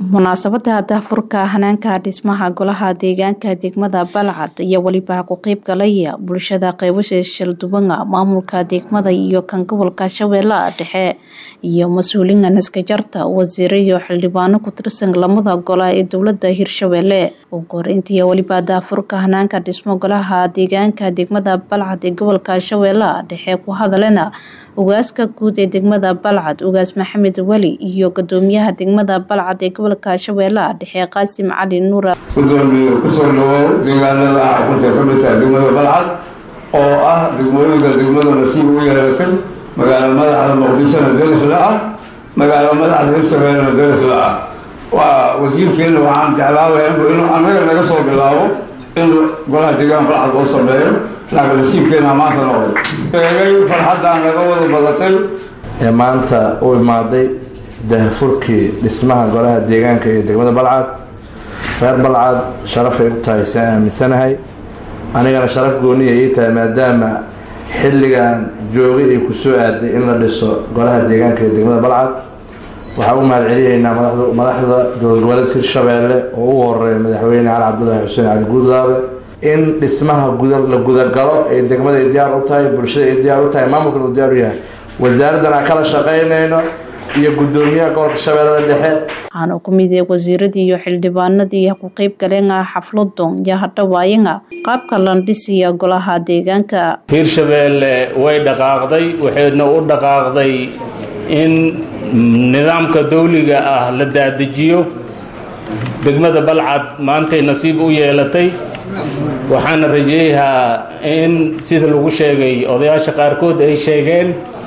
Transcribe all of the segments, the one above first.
munaasabada daahfurka hanaanka dhismaha golaha deegaanka degmada balcad iyo weliba ku qeyb galaya bulshada qeybasha shalduwanga maamulka degmada iyo kan gobolka shabeellaha dhexe iyo mas-uuliyiin naskajarta wasiiro iyo xildhibaano ku tirsan lamada gola ee dowlada hirshabeelle ugu horeyntii weliba daahfurka hanaanka dhismo golaha deegaanka degmada balcad ee gobolka shabeellaha dhexe ku hadalena ugaaska guud ee degmada balcad ugaas maxamed weli iyo gudoomiyaha degmada balcad ee gobolka shabeellaha dhexe qaasim cali nuura gudoomiye kusoo dhawow deegaanada ah xulka ka mid tahay degmada balcad oo ah degmooyinka degmada nasiib u yeelatay magaalo madaxda muqdishona darisla ah magaalo madaxda hirshabeellena darisla ah waa wasiirkeena waxaan jeclaabaya inuu annaga naga soo bilaabo in golaha deegaan balcad loo sameeyo laakiin nasiibkeena maanta noqday sheegay farxaddaan naga wada badatay ee maanta u imaaday daahfurkii dhismaha golaha deegaanka iyo degmada balcad reer balcad sharafay u tahay si aan aaminsanahay anigana sharaf gooniya ii tahay maadaama xilligan joogay ay ku soo aaday in la dhiso golaha deegaanka iyo degmada balcad waxaa u mahad celinaynaa madaxda dowlad goboleedka hirshabeelle oo ugu horeeya madaxweyne cali cabdulaahi xuseen cali guudlaabe in dhismaha la gudagalo ay degmada ay diyaar u tahay bulshada ay diyaar u tahay maamulkan uu diyaar u yahay wasaaraddan aan kala shaqaynayno iyo gudoomiyaha gobolka shabeellada dhexe waxaana ku mid wasiiradii iyo xildhibaanadii ku qeyb galeen xafladon iyo hadhawaayaga qaabka landhisiya golaha deegaanka hirshabeelle way dhaqaaqday waxayna u dhaqaaqday in nidaamka dawliga ah la daadejiyo degmada balcad maantay nasiib u yeelatay waxaana rajeeyahaa in sida lagu sheegay odayaasha qaarkood ay sheegeen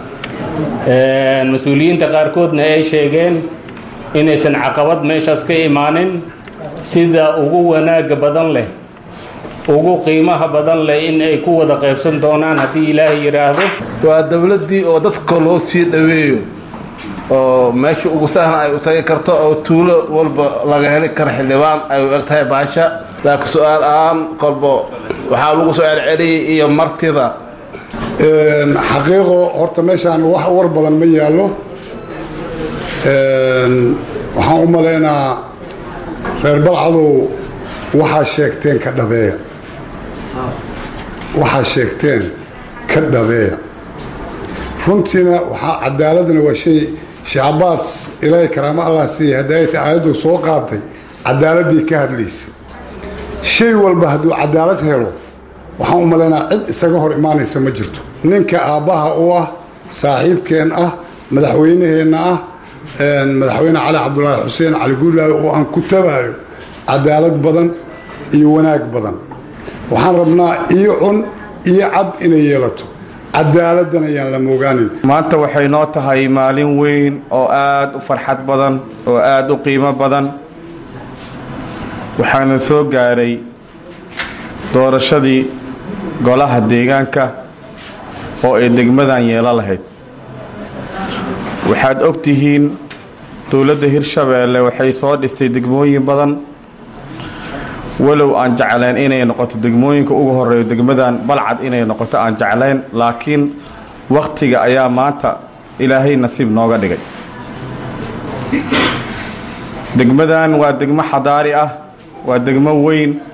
mas-uuliyiinta qaarkoodna ay sheegeen inaysan caqabad meeshaas ka imaanin sida ugu wanaaga badan leh ugu qiimaha badan leh in ay ku wada qaybsan doonaan haddii ilaahay yidhaahdo waa dowladdii oo dadka loo sii dhoweeyo oo meesha ugu sahlan ay u tagi karto oo tuulo walba laga heli karo xildhibaan ay u eg tahay baasha laakiin su-aal aan kolba waxaa lagu soo celceliyay iyo martida xaqiiqo horta meeshaan wax war badan ma yaallo waxaan u malaynaa reer balcadow waxaa sheegteen ka dhabeeya waxaa sheegteen ka dhabeeya runtiina waxaa cadaaladana waa shay sheekh cabaas ilaahay karaamo allah siiya hadaayata aayaddu soo qaatay cadaaladii ka hadlaysa shay walba hadduu cadaalad helo waxaan u malaynaa cid isaga hor imaanaysa ma jirto ninka aabbaha u ah saaxiibkeen ah madaxweynaheenna ah madaxweyne cali cabdulaahi xuseen cali guulaawe oo aan ku tabaayo cadaalad badan iyo wanaag badan waxaan rabnaa iyo cun iyo cab inay yeelato cadaaladdan ayaan la moogaanin maanta waxay noo tahay maalin weyn oo aada u farxad badan oo aada u qiimo badan waxaana soo gaaray doorashadii golaha deegaanka oo ay degmadan yeelo lahayd waxaad og tihiin dowladda hirshabeelle waxay soo dhistay degmooyin badan walow aan jeclayn inay noqoto degmooyinka ugu horeeyo degmadan balcad inay noqoto aan jeclayn laakiin wakhtiga ayaa maanta ilaahay nasiib nooga dhigay degmadan waa degmo xadaari ah waa degmo weyn